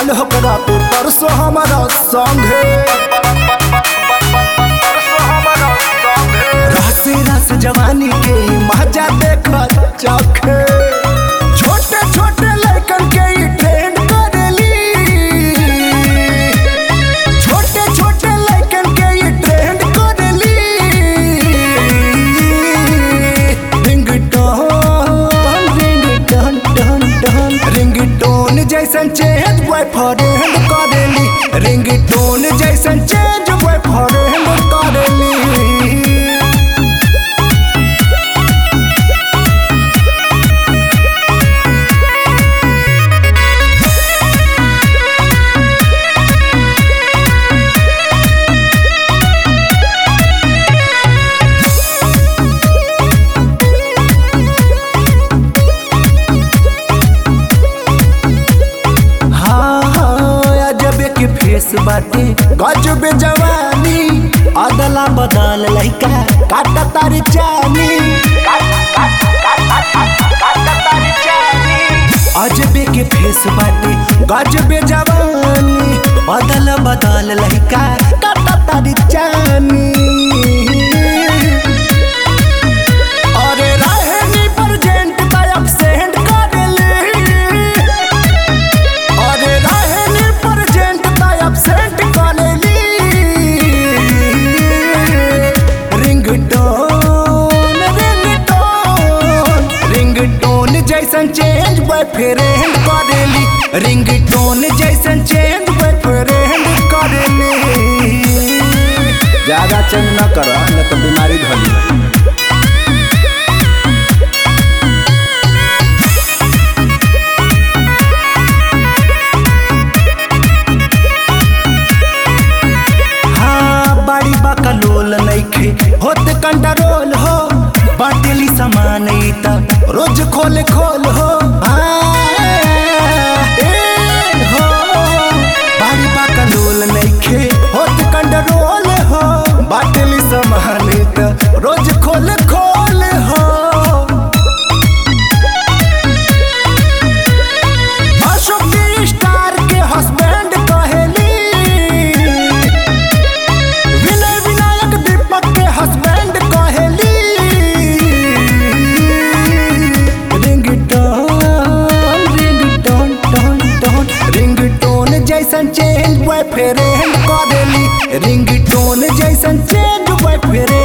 काल होकरा पे परसों हमारा संगे रस रस जवानी के मजा देख चखे छोटे छोटे लड़कन के ई ट्रेंड करेली छोटे छोटे लड़कन के ई ट्रेंड करेली ringtone ringtone tone tone ringtone जैसन चेंज बॉयफ्रेंड करेली रिंगटोन जैसन चेंज बॉयफ्रेंड करेली हाँ हाँ अजबे के फेस बाटे गजबे जवानी अदला बदल लइका काटा तारी चानी अजबे के फेस बाटे गजबे जवानी अदल बदल लइका काटा तारी चानी अरे रहनी प्रेजेंट का एब्सेंट करेली अरे रहनी प्रेजेंट का एब्सेंट करेली रिंगटोन रिंगटोन रिंगटोन जैसन चेंज बॉयफ्रेंड करेली रिंगटोन जैसन चेंज बॉयफ्रेंड करेली ज्यादा चेंज न कर न तो बीमारी धली हाँ बाड़ी बकलोल नइखे होत कंट्रोल हो बाटेली सामान ई त रोज खोल खोल हो हाँ, ए हो बाड़ी बकलोल नइखे होत कंट्रोल हो बाटेली सामान ई त रोज खोल खोल हो अशोक दी स्टार के हस्बैंड कहेली विनय विनायक दीपक के हस्बैंड कहेली ringtone ringtone tone tone ringtone जैसन चेंज बॉयफ्रेंड करेली रिंगटोन जैसन चेंज बॉयफ्रेंड